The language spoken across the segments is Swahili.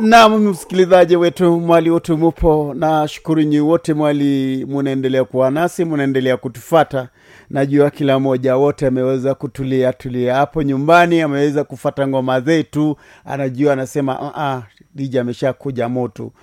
nam msikilizaji wetu mwali wote mupo na shukuru nyi wote mwali munaendelea kuwa nasi munaendelea kutufata najua kila mmoja wote ameweza kutulia tulia hapo nyumbani ameweza kufata ngoma zetu anajua anasema uh-uh, dija amesha kuja moto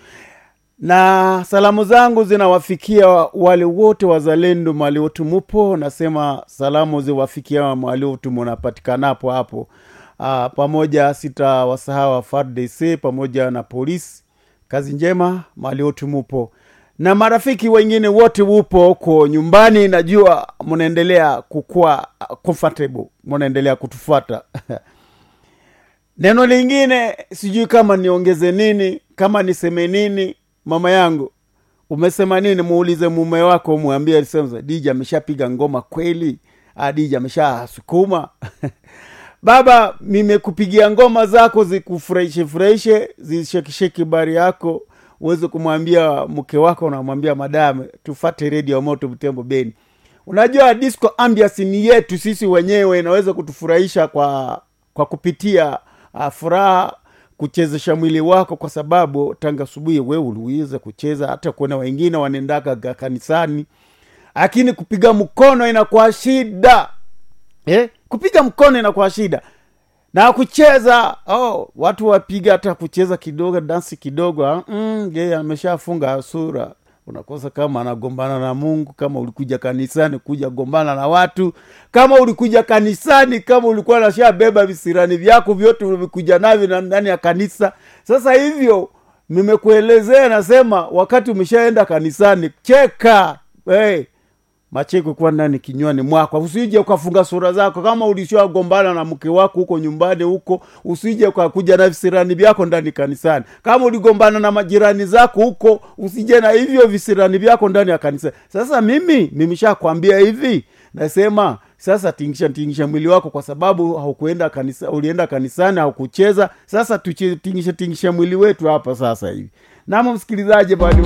na salamu zangu zinawafikia wale wote wazalendo mali wote mupo nasema salamu ziwafikia mali wote munapatikanapo hapo uh, pamoja sitawasahau fardc pamoja na polisi kazi njema mali wote mupo na marafiki wengine wote wupo huko nyumbani najua mnaendelea kukuwa comfortable mnaendelea kutufuata neno lingine sijui kama niongeze nini kama niseme nini mama yangu umesema nini muulize mume wako mwambie sema dija ameshapiga ngoma kweli Ah, dija ameshasukuma baba nimekupigia ngoma zako zikufurahishe furahishe zishekisheki bari yako uweze kumwambia mke wako unamwambia madame tufate redio moto mtembo beni unajua disco ambias ni yetu sisi wenyewe inaweza kutufurahisha kwa kwa kupitia uh, furaha kuchezesha mwili wako kwa sababu tanga asubuhi we uliweza kucheza hata kuona wengine wanaendaka ga- kanisani lakini kupiga mkono inakuwa shida eh? kupiga mkono inakuwa shida na kucheza oh, watu wapiga hata kucheza kidogo dansi kidogo ah, mm, ye ameshafunga sura unakosa kama anagombana na mungu kama ulikuja kanisani kuja gombana na watu kama ulikuja kanisani kama ulikuwa nashabeba visirani vyako vyote ulivikuja navyo na- ndani ya kanisa sasa hivyo nimekuelezea nasema wakati umeshaenda kanisani cheka hey, macheko kuwa ndani kinywani mwako usije ukafunga sura zako kama ulishagombana na mke wako huko nyumbani huko usije ukakuja na visirani vyako ndani kanisani kama uligombana na majirani zako huko usije na hivyo visirani vyako ndani ya kanisa sasa mimi nimeshakwambia hivi nasema sasa tingisha tingisha mwili wako kwa sababu haukuenda kanisa ulienda kanisani haukucheza sasa tutingishe tingisha mwili wetu hapa sasa hivi namo msikilizaji bali